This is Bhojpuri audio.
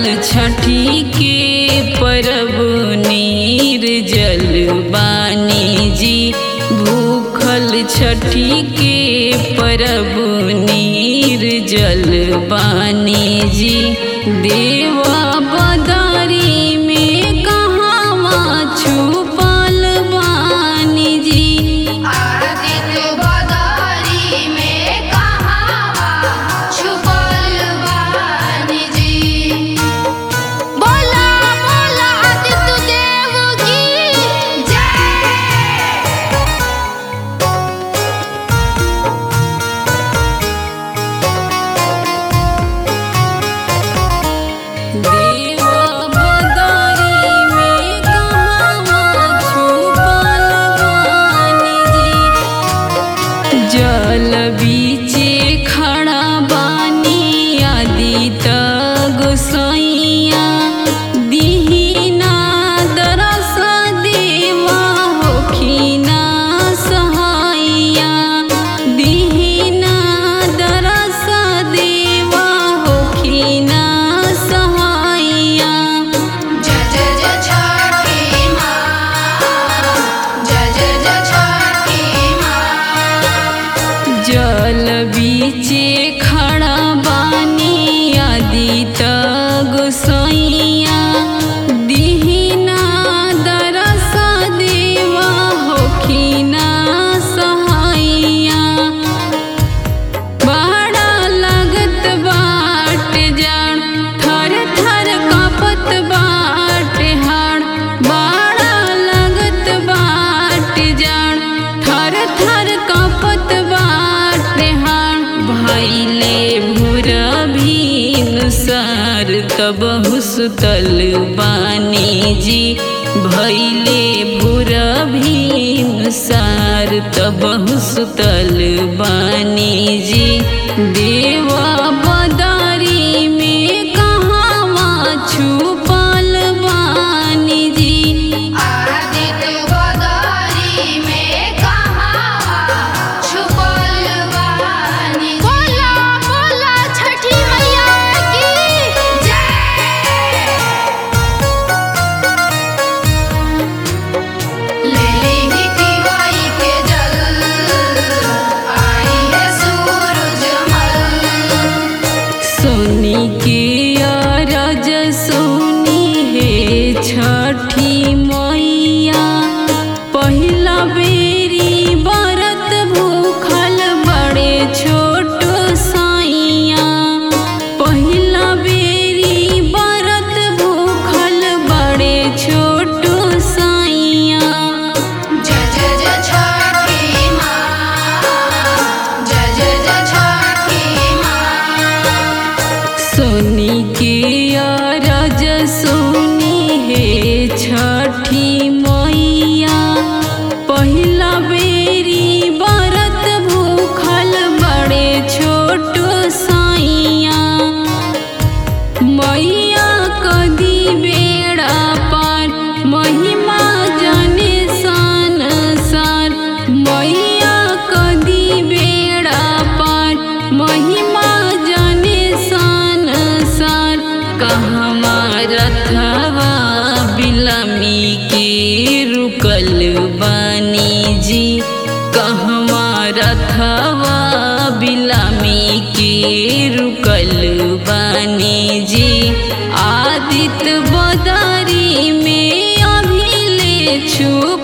छठी के परब निर्जल बानी जी भूखल छठी के परब निर्जल बानी जी देवा बदारी में कहवा छुपल बानी जी आदित्य बदारी में कहावा छुपल बानी जी बोला बोला आदित्य देव की जय देवा बदारी में कहवा छुपल बानी जी जल बीचे खड़ा बानी आदित गोसाइया दीना दरस देवा होखिना सहाइया दीना दरस देवा होखिना सहाइया जय जय जय छठी माँ जय जय जय छठी माँ जल बीचे खड़ा बानी आदित गोसाइया दीना दरस देवा होखिना सहाइया बड़ा लगत बाट जान थर थर कापत बाट हाड़ बड़ा लगत बाट जान थर थर कापत बाट हाड़ भैले भूरा भीनुसार तब हुसतल बानी जी भैले भूरा भीनुसार तब हुसतल बानी जी देवा बदारी में कहवा छुपल बानी जी आदित्य बदारी में कहावा छुपल बानी बोला बोला छठी मैया की जय ले ली तिवाई के जल आई है सूरज मल सोनी के अरज सोनी हे छठी मैया पहिला बेरी बरत भूखल बड़े छोट साइया पहिला बेरी बरत भूखल बड़े छोट साइया जय जय जय छठी माँ जय जय जय छठी माँ सोनी के अरज सोनी हे छठी मैया पहिला बेरी बरत भूखल बड़े छोट साइया मैया कदी बेड़ा पार महिमा जाने सन सार मैया कदी बेड़ा पार महिमा जाने सन सार कहवा रथवा बिलमी के रुकल बानी जी कहवा रथवा बिलमी के रुकल बानी जी आदित्य बदारी में अभी ले छुप